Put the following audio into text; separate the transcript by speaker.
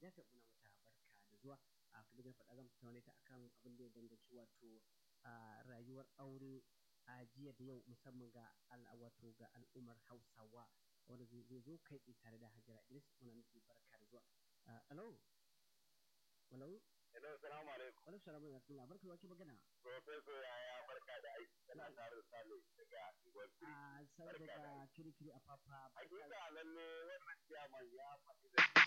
Speaker 1: Hajiya sai muna mata barka da zuwa a kuma da faɗa zan tattauna ta akan abin da ya danganci wato rayuwar aure a jiya da yau musamman ga wato ga al'ummar Hausawa wanda zai zo kai tsaye tare da Hajara Idris muna miki barka da zuwa. Hello. Hello.
Speaker 2: Hello, salamu alaikum.
Speaker 1: Wani salamu alaikum. Allah barka wake magana.
Speaker 2: Professor yaya barka da aiki kana tare da Sale daga Igor
Speaker 1: A sai daga kirikiri a papa.
Speaker 2: Hakika lalle wannan ciyaman ya faɗi da